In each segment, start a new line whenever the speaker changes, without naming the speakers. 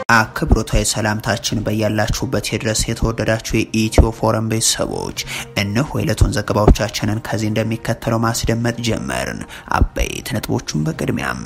አክብሮታዊ ሰላምታችን በያላችሁበት የድረስ የተወደዳችሁ የኢትዮ ፎረም ቤተሰቦች እነሆ የዕለቱን ዘገባዎቻችንን ከዚህ እንደሚከተለው ማስደመጥ ጀመርን። አበይት ነጥቦቹን በቅድሚያም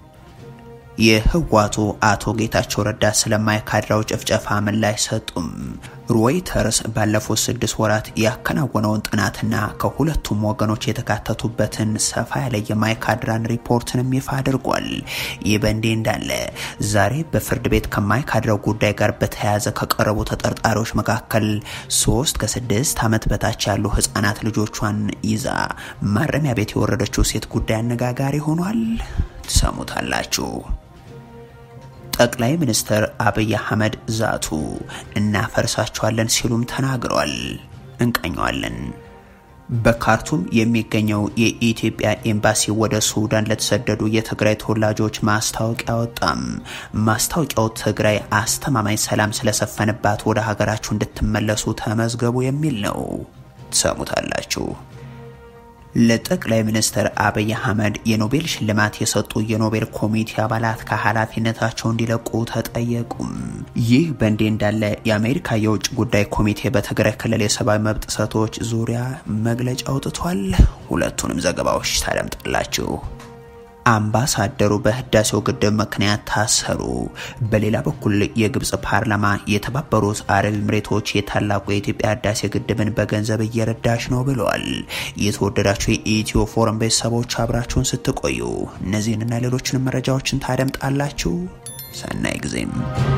የህወሓቱ አቶ ጌታቸው ረዳ ስለማይካድራው ጭፍጨፋ ምላሽ ሰጡም። ሮይተርስ ባለፉት ስድስት ወራት ያከናወነውን ጥናትና ከሁለቱም ወገኖች የተካተቱበትን ሰፋ ያለ የማይካድራን ሪፖርትንም ይፋ አድርጓል። ይህ በእንዲህ እንዳለ ዛሬ በፍርድ ቤት ከማይካድራው ጉዳይ ጋር በተያያዘ ከቀረቡ ተጠርጣሪዎች መካከል ሶስት ከስድስት ዓመት በታች ያሉ ህጻናት ልጆቿን ይዛ ማረሚያ ቤት የወረደችው ሴት ጉዳይ አነጋጋሪ ሆኗል። ትሰሙታላችሁ። ጠቅላይ ሚኒስትር አብይ አህመድ ዛቱ እናፈርሳቸዋለን ሲሉም ተናግረዋል። እንቀኘዋለን። በካርቱም የሚገኘው የኢትዮጵያ ኤምባሲ ወደ ሱዳን ለተሰደዱ የትግራይ ተወላጆች ማስታወቂያ ወጣም። ማስታወቂያው ትግራይ አስተማማኝ ሰላም ስለሰፈንባት ወደ ሀገራችሁ እንድትመለሱ ተመዝገቡ የሚል ነው። ትሰሙታላችሁ። ለጠቅላይ ሚኒስትር አብይ አህመድ የኖቤል ሽልማት የሰጡ የኖቤል ኮሚቴ አባላት ከኃላፊነታቸው እንዲለቁ ተጠየቁም። ይህ በእንዲህ እንዳለ የአሜሪካ የውጭ ጉዳይ ኮሚቴ በትግራይ ክልል የሰብአዊ መብት ጥሰቶች ዙሪያ መግለጫ አውጥቷል። ሁለቱንም ዘገባዎች ታደምጣላችሁ። አምባሳደሩ በህዳሴው ግድብ ምክንያት ታሰሩ። በሌላ በኩል የግብጽ ፓርላማ የተባበሩት አረብ ኤምሬቶች የታላቁ የኢትዮጵያ ህዳሴ ግድብን በገንዘብ እየረዳች ነው ብለዋል። የተወደዳችሁ የኢትዮ ፎረም ቤተሰቦች አብራችሁን ስትቆዩ እነዚህንና ሌሎችንም መረጃዎችን ታደምጣላችሁ። ሰናይ ጊዜም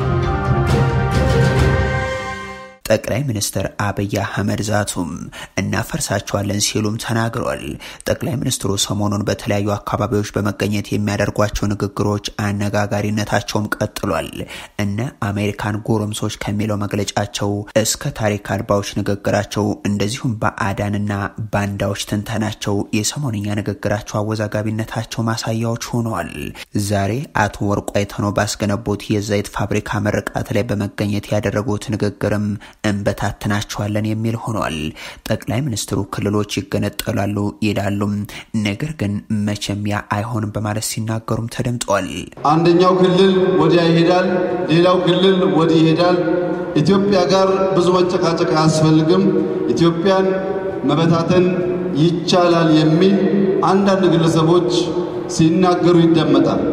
ጠቅላይ ሚኒስትር አብይ አህመድ ዛቱም እናፈርሳቸዋለን ሲሉም ተናግረዋል። ጠቅላይ ሚኒስትሩ ሰሞኑን በተለያዩ አካባቢዎች በመገኘት የሚያደርጓቸው ንግግሮች አነጋጋሪነታቸውም ቀጥሏል። እነ አሜሪካን ጎረምሶች ከሚለው መግለጫቸው እስከ ታሪክ አልባዎች ንግግራቸው፣ እንደዚሁም በአዳንና ባንዳዎች ትንተናቸው የሰሞንኛ ንግግራቸው አወዛጋቢነታቸው ማሳያዎች ሆነዋል። ዛሬ አቶ ወርቁ አይተነው ባስገነቡት የዘይት ፋብሪካ ምርቃት ላይ በመገኘት ያደረጉት ንግግርም እንበታትናቸዋለን የሚል ሆኗል። ጠቅላይ ሚኒስትሩ ክልሎች ይገነጠላሉ ይላሉም፣ ነገር ግን መቼም ያ አይሆንም በማለት ሲናገሩም ተደምጠዋል።
አንደኛው ክልል ወዲያ ይሄዳል፣ ሌላው ክልል ወዲህ ይሄዳል። ኢትዮጵያ ጋር ብዙ መጨቃጨቅ አያስፈልግም፣ ኢትዮጵያን መበታተን ይቻላል የሚል አንዳንድ ግለሰቦች ሲናገሩ ይደመጣል።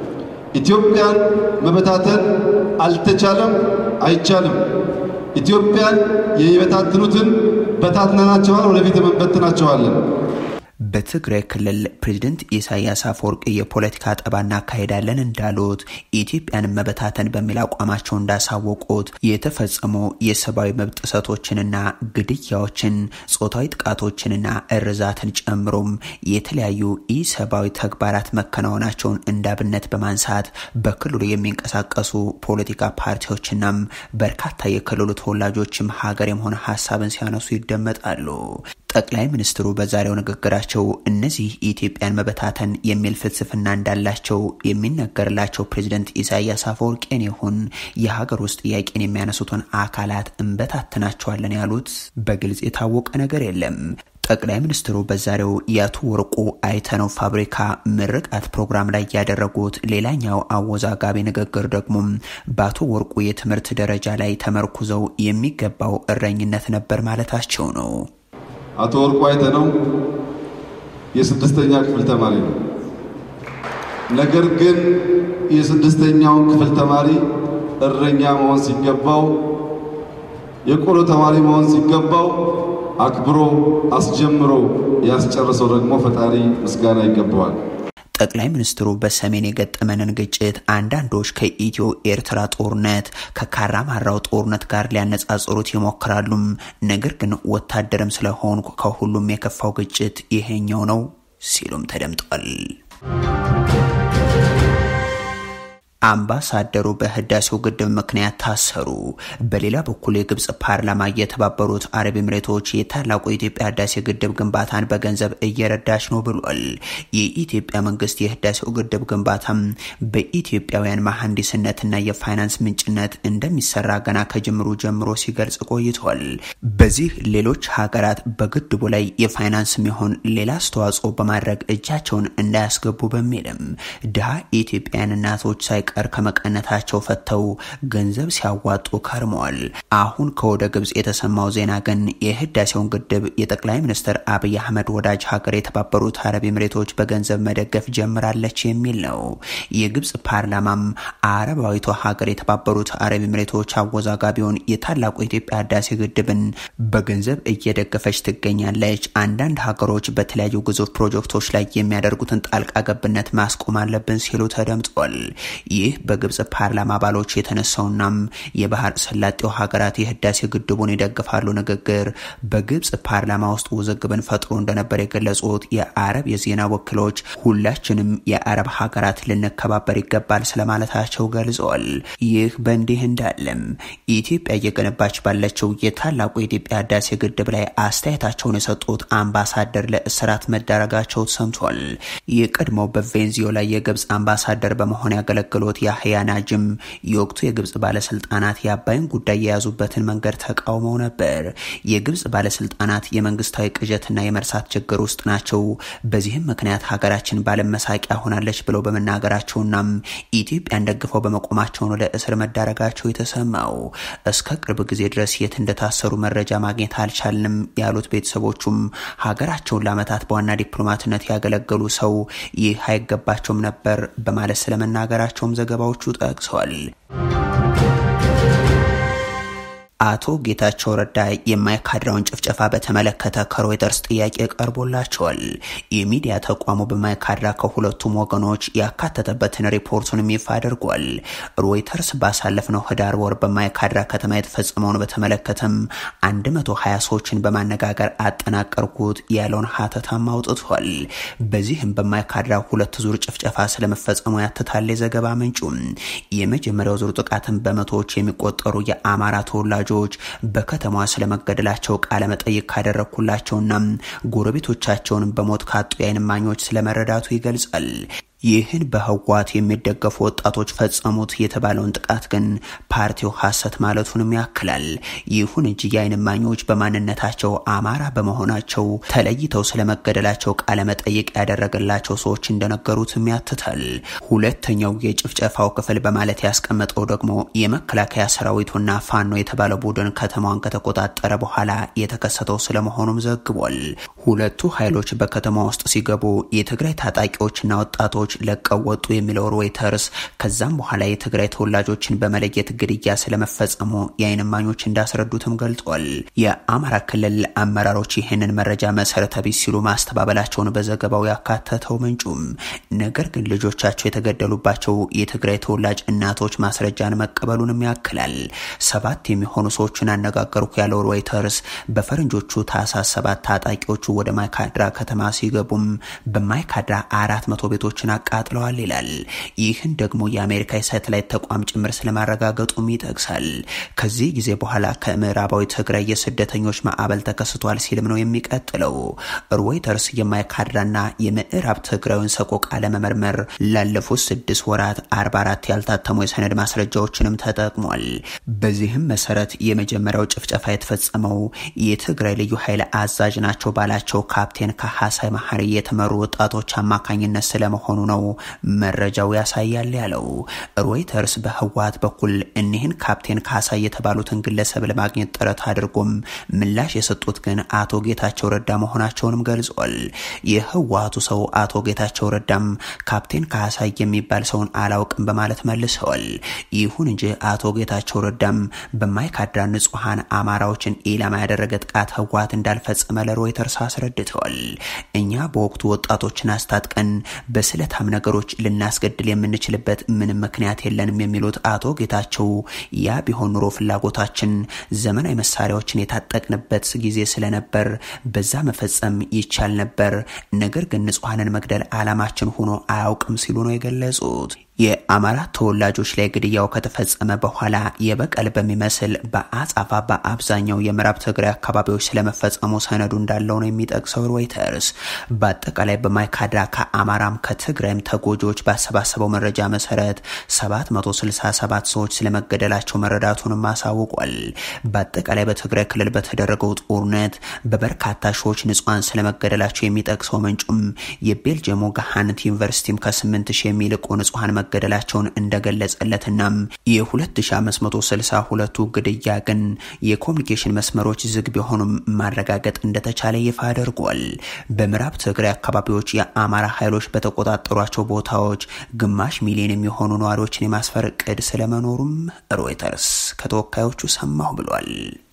ኢትዮጵያን መበታተን አልተቻለም፣ አይቻልም። ኢትዮጵያን የሚበታትኑትን በታትነናቸዋል፣ ወደፊት እንበትናቸዋለን።
በትግራይ ክልል ፕሬዝደንት ኢሳያስ አፈወርቂ የፖለቲካ ጠባ እናካሄዳለን እንዳሉት ኢትዮጵያን መበታተን በሚል አቋማቸው እንዳሳወቁት የተፈጸሙ የሰብአዊ መብት ጥሰቶችንና ግድያዎችን፣ ጾታዊ ጥቃቶችንና እርዛትን ጨምሮም የተለያዩ ኢሰብአዊ ተግባራት መከናወናቸውን እንዳብነት በማንሳት በክልሉ የሚንቀሳቀሱ ፖለቲካ ፓርቲዎችናም በርካታ የክልሉ ተወላጆችም ሀገር የሆነ ሀሳብን ሲያነሱ ይደመጣሉ። ጠቅላይ ሚኒስትሩ በዛሬው ንግግራቸው እነዚህ ኢትዮጵያን መበታተን የሚል ፍልስፍና እንዳላቸው የሚነገርላቸው ፕሬዝደንት ኢሳያስ አፈወርቄን ይሁን የሀገር ውስጥ ጥያቄን የሚያነሱትን አካላት እንበታትናቸዋለን ያሉት በግልጽ የታወቀ ነገር የለም። ጠቅላይ ሚኒስትሩ በዛሬው የአቶ ወርቁ አይተነው ፋብሪካ ምርቃት ፕሮግራም ላይ ያደረጉት ሌላኛው አወዛጋቢ ንግግር ደግሞ በአቶ ወርቁ የትምህርት ደረጃ ላይ ተመርኩዘው የሚገባው እረኝነት ነበር ማለታቸው ነው።
አቶ ወርቁ አይተነው የስድስተኛ ክፍል ተማሪ ነው። ነገር ግን የስድስተኛውን ክፍል ተማሪ እረኛ መሆን ሲገባው፣ የቆሎ ተማሪ መሆን ሲገባው አክብሮ አስጀምሮ ያስጨረሰው ደግሞ ፈጣሪ ምስጋና ይገባዋል።
ጠቅላይ ሚኒስትሩ በሰሜን የገጠመንን ግጭት አንዳንዶች ከኢትዮ ኤርትራ ጦርነት ከካራማራው ጦርነት ጋር ሊያነጻጽሩት ይሞክራሉም። ነገር ግን ወታደርም ስለሆን ከሁሉም የከፋው ግጭት ይሄኛው ነው ሲሉም ተደምጧል። አምባሳደሩ በህዳሴው ግድብ ምክንያት ታሰሩ። በሌላ በኩል የግብጽ ፓርላማ የተባበሩት አረብ ኤምሬቶች የታላቁ የኢትዮጵያ ህዳሴ ግድብ ግንባታን በገንዘብ እየረዳች ነው ብሏል። የኢትዮጵያ መንግስት የህዳሴው ግድብ ግንባታም በኢትዮጵያውያን መሐንዲስነትና የፋይናንስ ምንጭነት እንደሚሰራ ገና ከጅምሩ ጀምሮ ሲገልጽ ቆይቷል። በዚህ ሌሎች ሀገራት በግድቡ ላይ የፋይናንስ የሚሆን ሌላ አስተዋጽኦ በማድረግ እጃቸውን እንዳያስገቡ በሚልም ድሃ የኢትዮጵያውያን እናቶች ሳይቀ ሳይቀር ከመቀነታቸው ፈተው ገንዘብ ሲያዋጡ ከርመዋል። አሁን ከወደ ግብጽ የተሰማው ዜና ግን የህዳሴውን ግድብ የጠቅላይ ሚኒስትር አብይ አህመድ ወዳጅ ሀገር የተባበሩት አረብ ኤምሬቶች በገንዘብ መደገፍ ጀምራለች የሚል ነው። የግብጽ ፓርላማም አረባዊቷ ሀገር የተባበሩት አረብ ኤምሬቶች አወዛጋቢውን የታላቁ የኢትዮጵያ ህዳሴ ግድብን በገንዘብ እየደገፈች ትገኛለች። አንዳንድ ሀገሮች በተለያዩ ግዙፍ ፕሮጀክቶች ላይ የሚያደርጉትን ጣልቃ ገብነት ማስቆም አለብን ሲሉ ተደምጧል። ይህ በግብጽ ፓርላማ አባሎች የተነሳውናም የባህር ሰላጤው ሀገራት የህዳሴ ግድቡን ይደግፋሉ ንግግር በግብጽ ፓርላማ ውስጥ ውዝግብን ፈጥሮ እንደነበር የገለጹት የአረብ የዜና ወኪሎች ሁላችንም የአረብ ሀገራት ልንከባበር ይገባል ስለማለታቸው ገልጸዋል። ይህ በእንዲህ እንዳለም ኢትዮጵያ እየገነባች ባለችው የታላቁ የኢትዮጵያ ህዳሴ ግድብ ላይ አስተያየታቸውን የሰጡት አምባሳደር ለእስራት መዳረጋቸው ሰምቷል። የቀድሞው በቬንዚዮላ የግብጽ አምባሳደር በመሆን ያገለግሉት ያህያ ናጅም የወቅቱ የግብጽ ባለስልጣናት የአባይን ጉዳይ የያዙበትን መንገድ ተቃውመው ነበር። የግብጽ ባለስልጣናት የመንግስታዊ ቅዠትና የመርሳት ችግር ውስጥ ናቸው። በዚህም ምክንያት ሀገራችን ባለመሳቂያ ሆናለች ብለው በመናገራቸውናም ኢትዮጵያን ደግፈው በመቆማቸው ነው ለእስር መዳረጋቸው የተሰማው። እስከ ቅርብ ጊዜ ድረስ የት እንደታሰሩ መረጃ ማግኘት አልቻልንም ያሉት ቤተሰቦቹም ሀገራቸውን ለዓመታት በዋና ዲፕሎማትነት ያገለገሉ ሰው ይህ አይገባቸውም ነበር በማለት ስለመናገራቸውም ዘገባዎቹ ጠቅሰዋል። አቶ ጌታቸው ረዳ የማይካድራውን ጭፍጨፋ በተመለከተ ከሮይተርስ ጥያቄ ቀርቦላቸዋል። የሚዲያ ተቋሙ በማይካድራ ከሁለቱም ወገኖች ያካተተበትን ሪፖርቱንም ይፋ አድርጓል። ሮይተርስ ባሳለፍነው ህዳር ወር በማይካድራ ከተማ የተፈጸመውን በተመለከተም 120 ሰዎችን በማነጋገር አጠናቀርኩት ያለውን ሀተታም አውጥቷል። በዚህም በማይካድራ ሁለት ዙር ጭፍጨፋ ስለመፈጸሙ ያትታል የዘገባ ምንጩም። የመጀመሪያው ዙር ጥቃትን በመቶዎች የሚቆጠሩ የአማራ ተወላጆች በከተማዋ ስለመገደላቸው ቃለ መጠይቅ ካደረግኩላቸውና ጎረቤቶቻቸውን በሞት ካጡ የዓይን እማኞች ስለመረዳቱ ይገልጻል። ይህን በህወሓት የሚደገፉ ወጣቶች ፈጸሙት የተባለውን ጥቃት ግን ፓርቲው ሐሰት ማለቱንም ያክላል። ይሁን እንጂ የዓይን እማኞች በማንነታቸው አማራ በመሆናቸው ተለይተው ስለመገደላቸው ቃለመጠይቅ ያደረገላቸው ሰዎች እንደነገሩትም ያትታል። ሁለተኛው የጭፍጨፋው ክፍል በማለት ያስቀመጠው ደግሞ የመከላከያ ሰራዊቱና ፋኖ የተባለው ቡድን ከተማዋን ከተቆጣጠረ በኋላ የተከሰተው ስለመሆኑም ዘግቧል። ሁለቱ ኃይሎች በከተማ ውስጥ ሲገቡ የትግራይ ታጣቂዎችና ወጣቶች ለቀው ወጡ የሚለው ሮይተርስ ከዛም በኋላ የትግራይ ተወላጆችን በመለየት ግድያ ስለመፈጸሙ የዓይን እማኞች እንዳስረዱትም ገልጿል። የአማራ ክልል አመራሮች ይህንን መረጃ መሰረተ ቢስ ሲሉ ማስተባበላቸውን በዘገባው ያካተተው ምንጩም ነገር ግን ልጆቻቸው የተገደሉባቸው የትግራይ ተወላጅ እናቶች ማስረጃን መቀበሉንም ያክላል። ሰባት የሚሆኑ ሰዎችን አነጋገርኩ ያለው ሮይተርስ በፈረንጆቹ ታህሳስ ሰባት ታጣቂዎቹ ወደ ማይካድራ ከተማ ሲገቡም በማይካድራ አራት መቶ ቤቶችን አቃጥለዋል ይላል። ይህን ደግሞ የአሜሪካ የሳተላይት ተቋም ጭምር ስለማረጋገጡም ይጠቅሳል። ከዚህ ጊዜ በኋላ ከምዕራባዊ ትግራይ የስደተኞች ማዕበል ተከስቷል ሲልም ነው የሚቀጥለው። ሮይተርስ የማይካድራና የምዕራብ ትግራዩን ሰቆቃ ለመመርመር ላለፉት ስድስት ወራት 44 ያልታተሙ የሰነድ ማስረጃዎችንም ተጠቅሟል። በዚህም መሰረት የመጀመሪያው ጭፍጨፋ የተፈጸመው የትግራይ ልዩ ኃይል አዛዥ ናቸው ባላቸው ካፕቴን ካሐሳይ መሐሪ የተመሩ ወጣቶች አማካኝነት ስለመሆኑ ነው መረጃው ያሳያል ያለው ሮይተርስ በህወሓት በኩል እኒህን ካፕቴን ካሳይ የተባሉትን ግለሰብ ለማግኘት ጥረት አድርጎም ምላሽ የሰጡት ግን አቶ ጌታቸው ረዳ መሆናቸውንም ገልጿል። የህወሓቱ ሰው አቶ ጌታቸው ረዳም ካፕቴን ካሳይ የሚባል ሰውን አላውቅም በማለት መልሰዋል። ይሁን እንጂ አቶ ጌታቸው ረዳም በማይካድራ ንጹሐን አማራዎችን ኢላማ ያደረገ ጥቃት ህወሓት እንዳልፈጸመ ለሮይተርስ አስረድተዋል። እኛ በወቅቱ ወጣቶችን አስታጥቀን በስለታም ነገሮች ልናስገድል የምንችልበት ምንም ምክንያት የለንም የሚሉት አቶ ጌታቸው ያ ቢሆን ኑሮ ፍላጎታችን ዘመናዊ መሳሪያዎችን የታጠቅንበት ጊዜ ስለነበር በዛ መፈጸም ይቻል ነበር። ነገር ግን ንጹሐንን መግደል ዓላማችን ሆኖ አያውቅም ሲሉ ነው የገለጹት። የአማራ ተወላጆች ላይ ግድያው ከተፈጸመ በኋላ የበቀል በሚመስል በአጻፋ በአብዛኛው የምዕራብ ትግራይ አካባቢዎች ስለመፈጸሙ ሰነዱ እንዳለው ነው የሚጠቅሰው ሮይተርስ። በአጠቃላይ በማይካድራ ከአማራም ከትግራይም ተጎጂዎች ባሰባሰበው መረጃ መሰረት 767 ሰዎች ስለመገደላቸው መረዳቱንም አሳውቋል። በአጠቃላይ በትግራይ ክልል በተደረገው ጦርነት በበርካታ ሺዎች ንጹሐን ስለመገደላቸው የሚጠቅሰው ምንጩም የቤልጅየሙ ገሃንት ዩኒቨርሲቲም ከ8 ሺህ የሚልቁ ንጹሐን መገደላቸውን እንደገለጸለትናም የ2562ቱ ግድያ ግን የኮሚኒኬሽን መስመሮች ዝግ ቢሆኑም ማረጋገጥ እንደተቻለ ይፋ አድርጓል። በምዕራብ ትግራይ አካባቢዎች የአማራ ኃይሎች በተቆጣጠሯቸው ቦታዎች ግማሽ ሚሊዮን የሚሆኑ ነዋሪዎችን የማስፈር እቅድ ስለመኖሩም ሮይተርስ ከተወካዮቹ ሰማሁ ብሏል።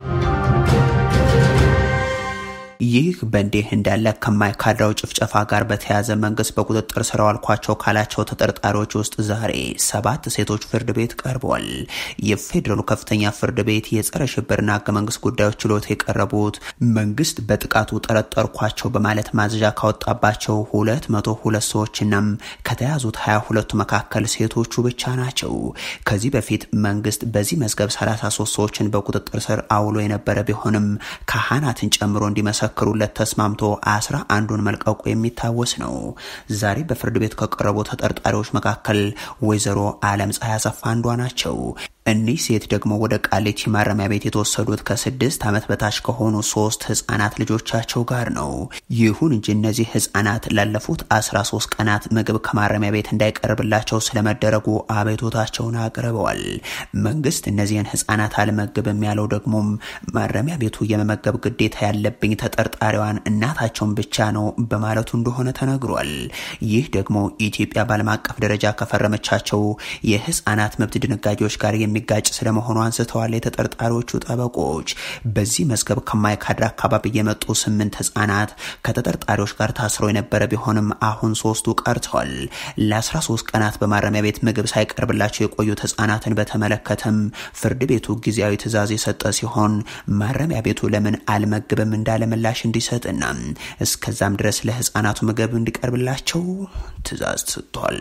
ይህ በእንዲህ እንዳለ ከማይካድራው ጭፍጨፋ ጋር በተያያዘ መንግስት በቁጥጥር ስር አዋልኳቸው ካላቸው ተጠርጣሪዎች ውስጥ ዛሬ ሰባት ሴቶች ፍርድ ቤት ቀርበዋል። የፌዴራሉ ከፍተኛ ፍርድ ቤት የጸረ ሽብርና ህገ መንግስት ጉዳዮች ችሎት የቀረቡት መንግስት በጥቃቱ ጠረጠርኳቸው በማለት ማዘዣ ካወጣባቸው ሁለት መቶ ሁለት ሰዎችናም ከተያዙት ሀያ ሁለቱ መካከል ሴቶቹ ብቻ ናቸው። ከዚህ በፊት መንግስት በዚህ መዝገብ 33 ሰዎችን በቁጥጥር ስር አውሎ የነበረ ቢሆንም ካህናትን ጨምሮ እንዲመሰ ክሩለት ተስማምቶ አስራ አንዱን መልቀቁ የሚታወስ ነው። ዛሬ በፍርድ ቤት ከቀረቡ ተጠርጣሪዎች መካከል ወይዘሮ አለም ፀሐይ አሰፋ አንዷ ናቸው። እኒህ ሴት ደግሞ ወደ ቃሊቲ ማረሚያ ቤት የተወሰዱት ከስድስት ዓመት በታች ከሆኑ ሶስት ህጻናት ልጆቻቸው ጋር ነው። ይሁን እንጂ እነዚህ ህጻናት ላለፉት 13 ቀናት ምግብ ከማረሚያ ቤት እንዳይቀርብላቸው ስለመደረጉ አቤቶታቸውን አቅርበዋል። መንግስት እነዚህን ህጻናት አልመግብም ያለው ደግሞም ማረሚያ ቤቱ የመመገብ ግዴታ ያለብኝ ተጠርጣሪዋን እናታቸውን ብቻ ነው በማለቱ እንደሆነ ተነግሯል። ይህ ደግሞ ኢትዮጵያ በዓለም አቀፍ ደረጃ ከፈረመቻቸው የህጻናት መብት ድንጋጌዎች ጋር የሚጋጭ ስለመሆኑ አንስተዋል። የተጠርጣሪዎቹ ጠበቆች በዚህ መዝገብ ከማይካድራ አካባቢ የመጡ ስምንት ህጻናት ከተጠርጣሪዎች ጋር ታስረው የነበረ ቢሆንም አሁን ሶስቱ ቀርተዋል። ለ13 ቀናት በማረሚያ ቤት ምግብ ሳይቀርብላቸው የቆዩት ህጻናትን በተመለከተም ፍርድ ቤቱ ጊዜያዊ ትዕዛዝ የሰጠ ሲሆን ማረሚያ ቤቱ ለምን አልመግብም እንዳለ ምላሽ እንዲሰጥና እስከዛም ድረስ ለህጻናቱ ምግብ እንዲቀርብላቸው ትዕዛዝ ሰጥቷል።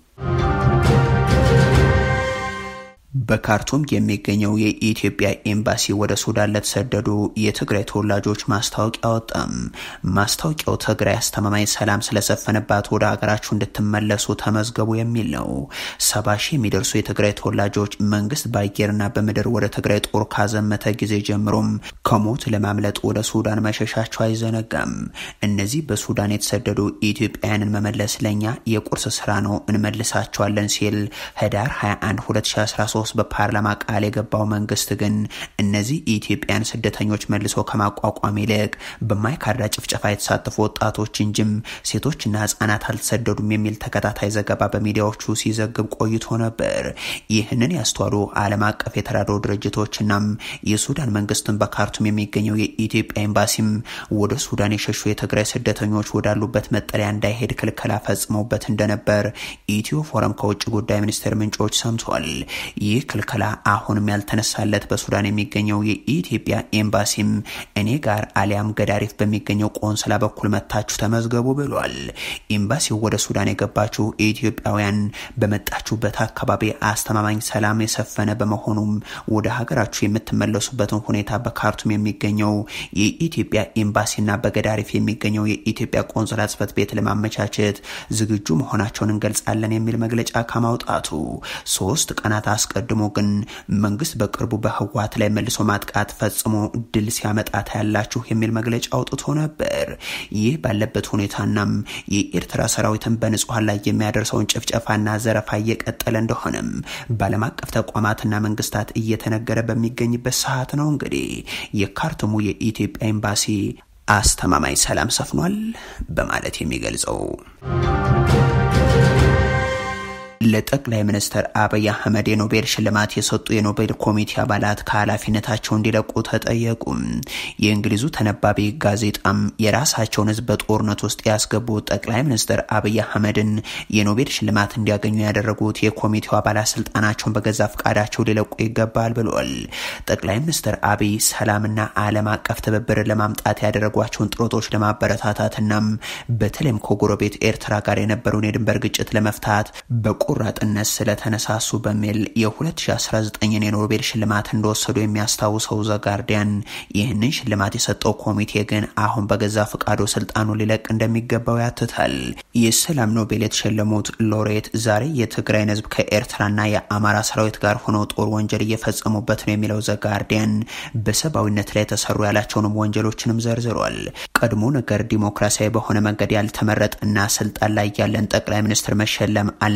በካርቱም የሚገኘው የኢትዮጵያ ኤምባሲ ወደ ሱዳን ለተሰደዱ የትግራይ ተወላጆች ማስታወቂያ አወጣም። ማስታወቂያው ትግራይ አስተማማኝ ሰላም ስለሰፈነባት ወደ ሀገራችሁ እንድትመለሱ ተመዝገቡ የሚል ነው። ሰባ ሺህ የሚደርሱ የትግራይ ተወላጆች መንግስት በአየርና በምድር ወደ ትግራይ ጦር ካዘመተ ጊዜ ጀምሮም ከሞት ለማምለጥ ወደ ሱዳን መሸሻቸው አይዘነጋም። እነዚህ በሱዳን የተሰደዱ ኢትዮጵያውያንን መመለስ ለኛ የቁርስ ስራ ነው፣ እንመልሳቸዋለን ሲል ህዳር 21 2013 በፓርላማ ቃል የገባው መንግስት ግን እነዚህ ኢትዮጵያን ስደተኞች መልሶ ከማቋቋም ይልቅ በማይካድራ ጭፍጨፋ የተሳተፉ ወጣቶች እንጂም ሴቶችና ህጻናት አልተሰደዱም የሚል ተከታታይ ዘገባ በሚዲያዎቹ ሲዘግብ ቆይቶ ነበር። ይህንን ያስተዋሉ ዓለም አቀፍ የተራድኦ ድርጅቶችናም የሱዳን መንግስትን በካርቱም የሚገኘው የኢትዮጵያ ኤምባሲም ወደ ሱዳን የሸሹ የትግራይ ስደተኞች ወዳሉበት መጠለያ እንዳይሄድ ክልከላ ፈጽመውበት እንደነበር ኢትዮ ፎረም ከውጭ ጉዳይ ሚኒስቴር ምንጮች ሰምቷል። ይህ ክልከላ አሁንም ያልተነሳለት በሱዳን የሚገኘው የኢትዮጵያ ኤምባሲም እኔ ጋር አሊያም ገዳሪፍ በሚገኘው ቆንስላ በኩል መታችሁ ተመዝገቡ ብሏል። ኤምባሲው ወደ ሱዳን የገባችሁ ኢትዮጵያውያን በመጣችሁበት አካባቢ አስተማማኝ ሰላም የሰፈነ በመሆኑም ወደ ሀገራችሁ የምትመለሱበትን ሁኔታ በካርቱም የሚገኘው የኢትዮጵያ ኤምባሲና በገዳሪፍ የሚገኘው የኢትዮጵያ ቆንስላ ጽሕፈት ቤት ለማመቻቸት ዝግጁ መሆናቸውን እንገልጻለን የሚል መግለጫ ከማውጣቱ ሶስት ቀናት አስቀድሞ ግን መንግስት በቅርቡ በህወሓት ላይ መልሶ ማጥቃት ፈጽሞ ድል ሲያመጣ ታያላችሁ የሚል መግለጫ አውጥቶ ነበር። ይህ ባለበት ሁኔታናም የኤርትራ ሰራዊትን በንጹሐን ላይ የሚያደርሰውን ጭፍጨፋና ዘረፋ እየቀጠለ እንደሆነም በዓለም አቀፍ ተቋማትና መንግስታት እየተነገረ በሚገኝበት ሰዓት ነው እንግዲህ የካርቱሙ የኢትዮጵያ ኤምባሲ አስተማማኝ ሰላም ሰፍኗል በማለት የሚገልጸው። ለጠቅላይ ሚኒስትር አብይ አህመድ የኖቤል ሽልማት የሰጡ የኖቤል ኮሚቴ አባላት ከኃላፊነታቸው እንዲለቁ ተጠየቁ። የእንግሊዙ ተነባቢ ጋዜጣም የራሳቸውን ህዝብ በጦርነት ውስጥ ያስገቡት ጠቅላይ ሚኒስትር አብይ አህመድን የኖቤል ሽልማት እንዲያገኙ ያደረጉት የኮሚቴው አባላት ስልጣናቸውን በገዛ ፈቃዳቸው ሊለቁ ይገባል ብሏል። ጠቅላይ ሚኒስትር አብይ ሰላምና ዓለም አቀፍ ትብብርን ለማምጣት ያደረጓቸውን ጥረቶች ለማበረታታትናም በተለይም ከጎረቤት ኤርትራ ጋር የነበረውን የድንበር ግጭት ለመፍታት በቆ ራጥነት ስለተነሳሱ በሚል የ2019 የኖቤል ሽልማት እንደወሰዱ የሚያስታውሰው ዘጋርዲያን ይህንን ሽልማት የሰጠው ኮሚቴ ግን አሁን በገዛ ፈቃዱ ስልጣኑ ሊለቅ እንደሚገባው ያትታል። የሰላም ኖቤል የተሸለሙት ሎሬት ዛሬ የትግራይን ህዝብ ከኤርትራና የአማራ ሰራዊት ጋር ሆነው ጦር ወንጀል እየፈጸሙበት ነው የሚለው ዘጋርዲያን በሰብአዊነት ላይ የተሰሩ ያላቸውንም ወንጀሎችንም ዘርዝሯል። ቀድሞ ነገር ዲሞክራሲያዊ በሆነ መንገድ ያልተመረጠና ስልጣን ላይ ያለን ጠቅላይ ሚኒስትር መሸለም አልነበረበት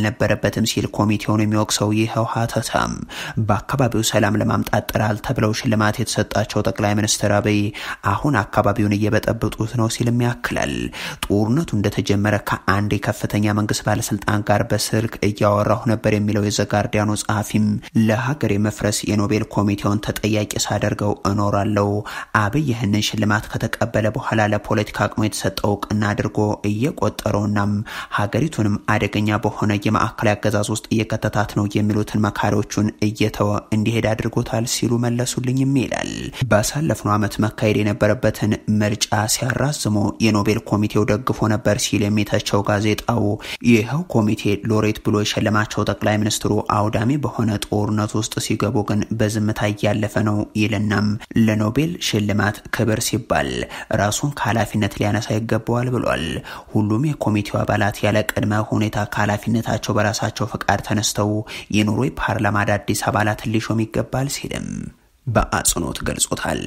የለበትም ሲል ኮሚቴውን የሚወቅሰው ይኸው ሀተታም በአካባቢው ሰላም ለማምጣት ጥራል ተብለው ሽልማት የተሰጣቸው ጠቅላይ ሚኒስትር አብይ አሁን አካባቢውን እየበጠበጡት ነው ሲልም ያክላል። ጦርነቱ እንደተጀመረ ከአንድ የከፍተኛ መንግስት ባለስልጣን ጋር በስልክ እያወራሁ ነበር የሚለው የዘጋርዲያኑ ጸሐፊም ለሀገር የመፍረስ የኖቤል ኮሚቴውን ተጠያቂ ሳደርገው እኖራለሁ። አብይ ይህንን ሽልማት ከተቀበለ በኋላ ለፖለቲካ አቅሙ የተሰጠው እውቅና አድርጎ እየቆጠረውናም ሀገሪቱንም አደገኛ በሆነ የማዕከላዊ አገዛዝ ውስጥ እየከተታት ነው የሚሉትን መካሪዎቹን እየተወ እንዲሄድ አድርጎታል ሲሉ መለሱልኝም ይላል። ባሳለፍነው ዓመት መካሄድ የነበረበትን ምርጫ ሲያራዝሙ የኖቤል ኮሚቴው ደግፎ ነበር ሲል የሚተቸው ጋዜጣው ይኸው ኮሚቴ ሎሬት ብሎ የሸለማቸው ጠቅላይ ሚኒስትሩ አውዳሚ በሆነ ጦርነት ውስጥ ሲገቡ ግን በዝምታ እያለፈ ነው ይልናም ለኖቤል ሽልማት ክብር ሲባል ራሱን ከኃላፊነት ሊያነሳ ይገባዋል ብሏል። ሁሉም የኮሚቴው አባላት ያለ ቅድመ ሁኔታ ከኃላፊነታቸው በራሳቸው ፈቃድ ተነስተው የኖርዌይ ፓርላማ አዳዲስ አባላትን ሊሾም ይገባል ሲልም በአጽንኦት ገልጾታል።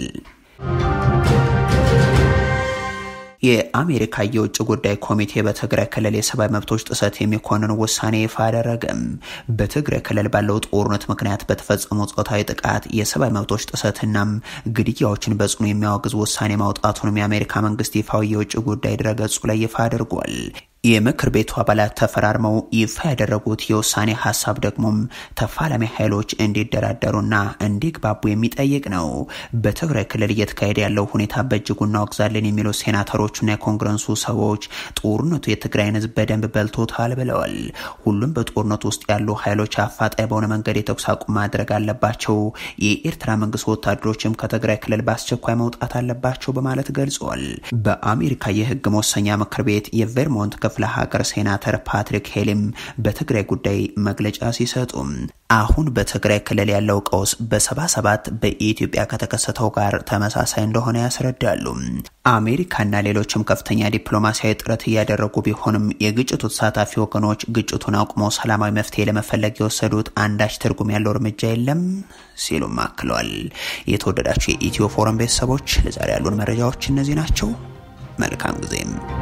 የአሜሪካ የውጭ ጉዳይ ኮሚቴ በትግራይ ክልል የሰብአዊ መብቶች ጥሰት የሚኮንን ውሳኔ ይፋ አደረገም። በትግራይ ክልል ባለው ጦርነት ምክንያት በተፈጸሙ ጾታዊ ጥቃት፣ የሰብአዊ መብቶች ጥሰትናም ግድያዎችን በጽኑ የሚያወግዝ ውሳኔ ማውጣቱንም የአሜሪካ መንግስት ይፋዊ የውጭ ጉዳይ ድረገጹ ላይ ይፋ አድርጓል። የምክር ቤቱ አባላት ተፈራርመው ይፋ ያደረጉት የውሳኔ ሀሳብ ደግሞም ተፋላሚ ኃይሎች እንዲደራደሩና እንዲግባቡ የሚጠይቅ ነው። በትግራይ ክልል እየተካሄደ ያለው ሁኔታ በእጅጉ እናወግዛለን የሚሉ ሴናተሮችና የኮንግረሱ ሰዎች ጦርነቱ የትግራይን ሕዝብ በደንብ በልቶታል ብለዋል። ሁሉም በጦርነቱ ውስጥ ያሉ ኃይሎች አፋጣኝ በሆነ መንገድ የተኩስ አቁም ማድረግ አለባቸው። የኤርትራ መንግስት ወታደሮችም ከትግራይ ክልል በአስቸኳይ መውጣት አለባቸው በማለት ገልጸዋል። በአሜሪካ የህግ መወሰኛ ምክር ቤት የቬርሞንት ክፍለ ሀገር ሴናተር ፓትሪክ ሄሊም በትግራይ ጉዳይ መግለጫ ሲሰጡ አሁን በትግራይ ክልል ያለው ቀውስ በሰባ ሰባት በኢትዮጵያ ከተከሰተው ጋር ተመሳሳይ እንደሆነ ያስረዳሉ። አሜሪካና ሌሎችም ከፍተኛ ዲፕሎማሲያዊ ጥረት እያደረጉ ቢሆንም የግጭቱ ተሳታፊ ወገኖች ግጭቱን አቁመው ሰላማዊ መፍትሄ ለመፈለግ የወሰዱት አንዳች ትርጉም ያለው እርምጃ የለም ሲሉም አክለዋል። የተወደዳችሁ የኢትዮ ፎረም ቤተሰቦች ለዛሬ ያሉን መረጃዎች እነዚህ ናቸው። መልካም ጊዜም